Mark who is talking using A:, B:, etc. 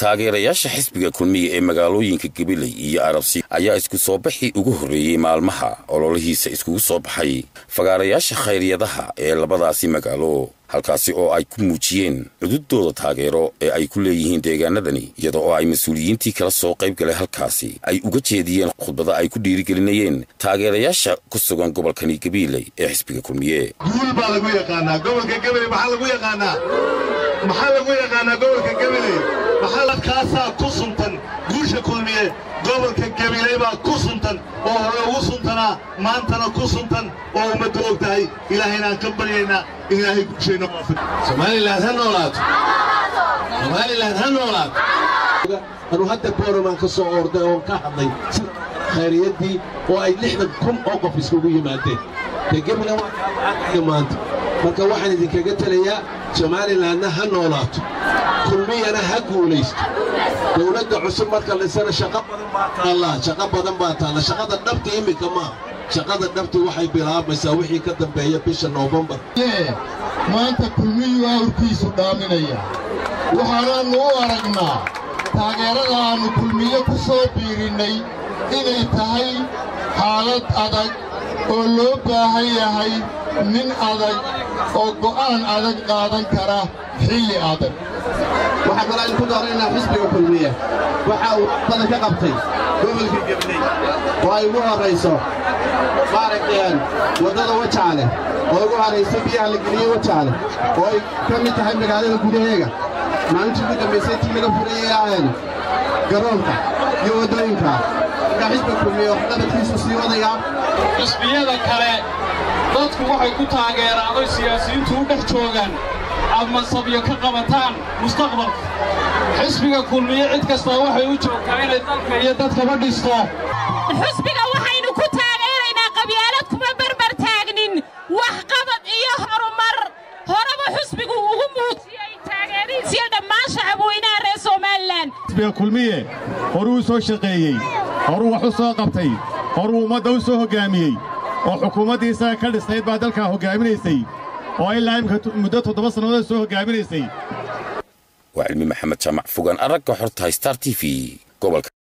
A: taageerayaasha xisbiga kulmiya ee magaalooyinka gabiley iyo arabsi ayaa isku soo baxii ugu horreeyey maalmaha ololihiisa iskugu soo baxay fagaarayaasha khayryadaha ee labadaasi magaalo halkaasi oo ay ku muujiyeen cududooda taageero ee ay ku leeyihiin deegaanadani iyada oo ay mas-uuliyiintii kala soo qayb galay halkaasi ay uga jeediyeen khudbada ay ku dhiirigelinayeen taageerayaasha ku sugan gobolkani gabiiley ee xisbiga kulmiye
B: guul baa lagu yaqaanaa gobolka gabiley maxaa lagu yaqaanaa maxaa lagu yaqaanaa gobolka gabiley maxaladkaasaa ku suntan guusha kulmiye gobolka gabiley baa ku suntan oo hore ugu suntanaa maantana ku suntan oo ummadda og tahay ilaahayna aan ka baryaynaa in ilaahay guushayna
C: somalilan ha noolaato somalilan ha noolaato anuu hadda booramaan ka soo orday oon ka hadlay khayriyaddii oo ay lixdan kun oo qof iskugu yimaadeen dee gebina waa kaalacagaya maanta marka waxaan idinkaga telayaa somalilanna ha noolaato kulmiyana ha guulaysto dawladda cusub marka laysana shaqo badan baa taallaa shaqo badan baa taalla shaqada dhabta iminka maaha shaqada dhabti waxay bilaabaysaa wixii ka dambeeya bisha noofembar
D: maanta kulmiyuu awrkiisu dhaaminaya waxaanaannu u aragnaa taageerada aannu kulmiye ku soo biirinnay inay tahay xaalad adag oo loo baahan yahay nin adag oo go'aan adag qaadan kara xilli adag
E: waxaa kaloo aynu ku doonaynaa xisbiga kulmiye waxa uu badan ka qabtay gobolka gabley oo ay ugu horrayso maaragteen waddada wajaale oo ugu horrayso biyaha la geliyey wajaale oo ay ka mid tahay magaalada gudaheega maalintii ugu dambaysay intii laga furayay aheen garoonka iyo waddooyinka markaa xisbiga kulmiye oo qabadkiisu sii wadayaa
F: xisbiyada kale dadku waxay ku taageeraan oy siyaasiyiintu u dhex joogaan aad mansabyo ka qabataan mustaqbalka xisbiga kulmiye cid kastaa waxay u joogtaa inay dalka iyo dadkaba dhisto
G: xusbiga waxaynu ku taageeraynaa qabyaalad kuma barbar taagnin waxqabad iyo horumar horeba xusbigu ugu muujiyey taageerihiisiyo dhammaan shacabweynaha reer somalilan
H: xisbiga kulmiye horuu u soo shaqeeyey horuu wax u soo qabtay horuu ummadda u soo hoggaamiyey oo xukuumaddii isaga ka dhisnayd baa dalkaa hoggaaminaysay oo ilaa imika muddo toddoba sannadood soo hoggaaminaysay
A: waa cilmi maxamed jaamac fogaan aragga xortahay star t v gobolka